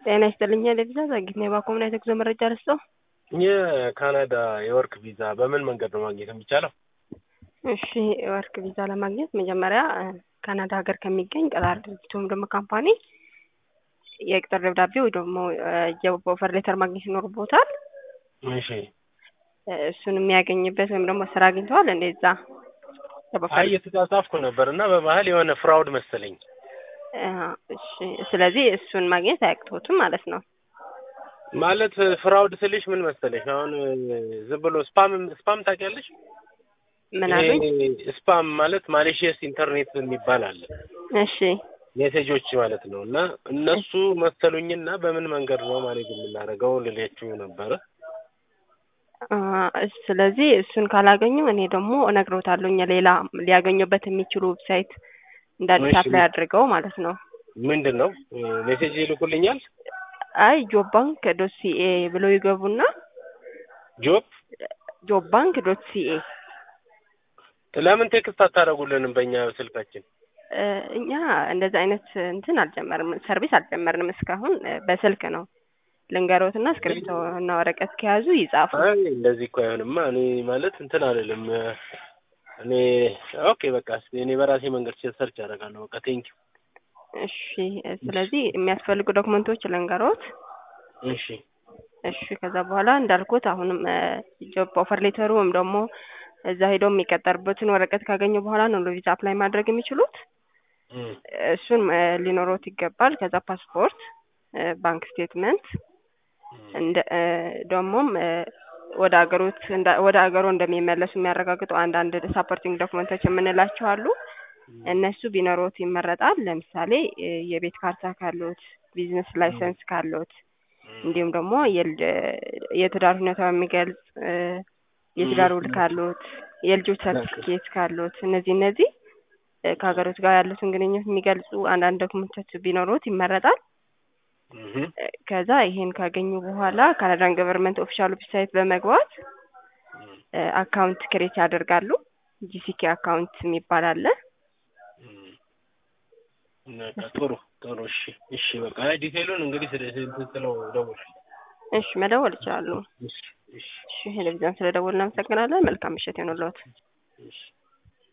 ጤና ይስጥልኝ ለቪዛ ዛግኝ ነው የባኮምና የጉዞ መረጃ ረስተው የካናዳ የወርክ ቪዛ በምን መንገድ ነው ማግኘት የሚቻለው? እሺ የወርክ ቪዛ ለማግኘት መጀመሪያ ካናዳ ሀገር ከሚገኝ ቀጣሪ ድርጅት ወይም ደግሞ ካምፓኒ የቅጥር ደብዳቤ ወይ ደግሞ የኦፈር ሌተር ማግኘት ይኖርቦታል። እሺ እሱን የሚያገኝበት ወይም ደግሞ ስራ አግኝተዋል እንደዛ አይ እየተጻጻፍኩ ነበር እና በመሀል የሆነ ፍራውድ መሰለኝ። እሺ ስለዚህ እሱን ማግኘት አያቅቶትም ማለት ነው። ማለት ፍራውድ ስልሽ ምን መሰለሽ አሁን ዝም ብሎ ስፓም ስፓም ታውቂያለሽ? ምን አሉኝ? ይሄ ስፓም ማለት ማሌሽየስ ኢንተርኔት የሚባል አለ። እሺ ሜሴጆች ማለት ነው እና እነሱ መሰሉኝና በምን መንገድ ነው ማለት የምናደርገው ልላችሁ ነበረ። ስለዚህ እሱን ካላገኙ እኔ ደግሞ እነግሮታለሁ ሌላ ሊያገኙበት የሚችሉ ዌብሳይት እንዳዲስ አፕላይ አድርገው ማለት ነው። ምንድን ነው ሜሴጅ ይልኩልኛል? አይ ጆብ ባንክ ዶት ሲኤ ብለው ይገቡና ጆብ ጆብ ባንክ ዶት ሲኤ ለምን ቴክስት አታደርጉልንም በእኛ ስልካችን? እኛ እንደዚህ አይነት እንትን አልጀመርም፣ ሰርቪስ አልጀመርንም እስካሁን በስልክ ነው። ልንገሮትና እስክሪብቶ እና ወረቀት ከያዙ ይጻፉ። አይ እንደዚህ እኮ አይሆንማ። እኔ ማለት እንትን አልልም። እኔ ኦኬ በቃ እኔ በራሴ መንገድ ሰርች አደርጋለሁ። በቃ ቴንኪው። እሺ ስለዚህ የሚያስፈልጉ ዶክመንቶች ልንገሮት። እሺ እሺ ከዛ በኋላ እንዳልኩት አሁንም ጆብ ኦፈር ሌተሩ ወይም ደግሞ እዛ ሄደው የሚቀጠርበትን ወረቀት ካገኙ በኋላ ነው ለቪዛ አፕላይ ማድረግ የሚችሉት። እሱን ሊኖሮት ይገባል። ከዛ ፓስፖርት፣ ባንክ ስቴትመንት እንደ ደግሞም ወደ ሀገሮት ወደ ሀገሮ እንደሚመለሱ የሚያረጋግጡ አንዳንድ ሳፖርቲንግ ዶክመንቶች የምንላቸው አሉ። እነሱ ቢኖሮት ይመረጣል። ለምሳሌ የቤት ካርታ ካሎት፣ ቢዝነስ ላይሰንስ ካሎት እንዲሁም ደግሞ የትዳር ሁኔታ የሚገልጽ የትዳር ውል ካሎት፣ የልጆች ሰርቲፊኬት ካሎት እነዚህ እነዚህ ከሀገሮት ጋር ያሉትን ግንኙነት የሚገልጹ አንዳንድ ዶክመንቶች ቢኖሩት ይመረጣል። ከዛ ይሄን ካገኙ በኋላ ካናዳን ገቨርንመንት ኦፊሻል ዌብሳይት በመግባት አካውንት ክሬት ያደርጋሉ። ጂሲኬ አካውንት የሚባል አለ። ጥሩ ጥሩ። እሺ እሺ። በቃ ዲቴሉን እንግዲህ ስለው ደውል። እሺ መደወል ይችላሉ። እሺ እሺ። እሺ ቴሌቪዥን ስለደወልን እናመሰግናለን። መልካም ምሽት ይሁንልዎት። እሺ